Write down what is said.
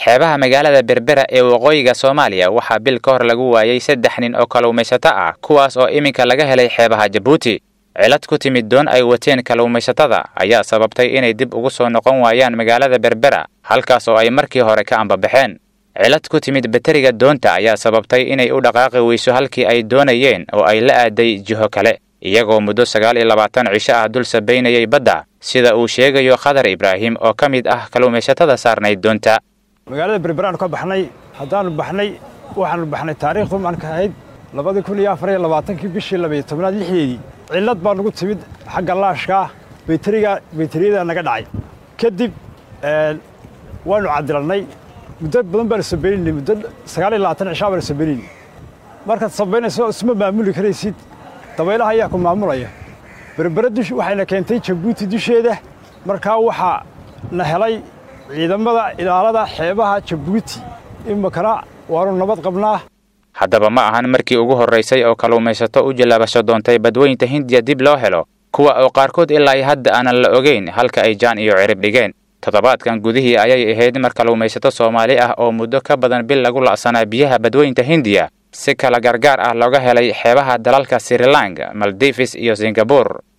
xeebaha magaalada berbera ee waqooyiga soomaaliya waxaa bil ka hor lagu waayey saddex nin oo kalluumaysato ah kuwaas oo iminka laga helay xeebaha jabuuti cilad ku timid doon ay wateen kalluumaysatada ayaa sababtay inay dib ugu soo noqon waayaan magaalada berbera halkaas oo ay markii hore ka ambabaxeen cilad ku timid bateriga doonta ayaa sababtay inay u dhaqaaqi weyso halkii ay doonayeen oo ay la aaday jiho kale iyagoo muddo sagaal iyo labaatan cisho ah dul sabaynayay badda sida uu sheegayo khadar ibraahim oo ka mid ah kalluumaysatada saarnayd doonta magaalada berberaanu ka baxnay haddaanu baxnay waxaanu baxnay taariikhdu maanka ahayd labadii kun iyo afar iyo labaatankii bishii labaiyo tobnaad lixdeedii cillad baa nagu timid xagga laashkaa bayteriga bayteriyadaa naga dhacay kadib waanu cadilannay muddo badan baanu sabaynaynay muddo sagaal iyo labaatan cishaa baanu sabaynaynay markaad sabaynayso isma maamuli karaysid dabaylaha ayaa ku maamulaya berbera dush waxayna keentay jabuuti dusheeda markaa waxaa na helay ciidamada ilaalada xeebaha jabuuti iminkana waanu nabad qabnaa haddaba ma ahan markii ugu horraysay oo kalluumaysato u jallaabasho doontay badweynta hindiya dib loo helo kuwa oo qaarkood ilaa hadda aanan la ogeyn halka ay jaan iyo cirib dhigeen toddobaadkan gudihii ayay ahayd mar kalluumaysato soomaali ah oo muddo ka badan bil lagu la'sanaa biyaha badweynta hindiya si kala gargaar ah looga helay xeebaha dalalka srilang maldives iyo singabur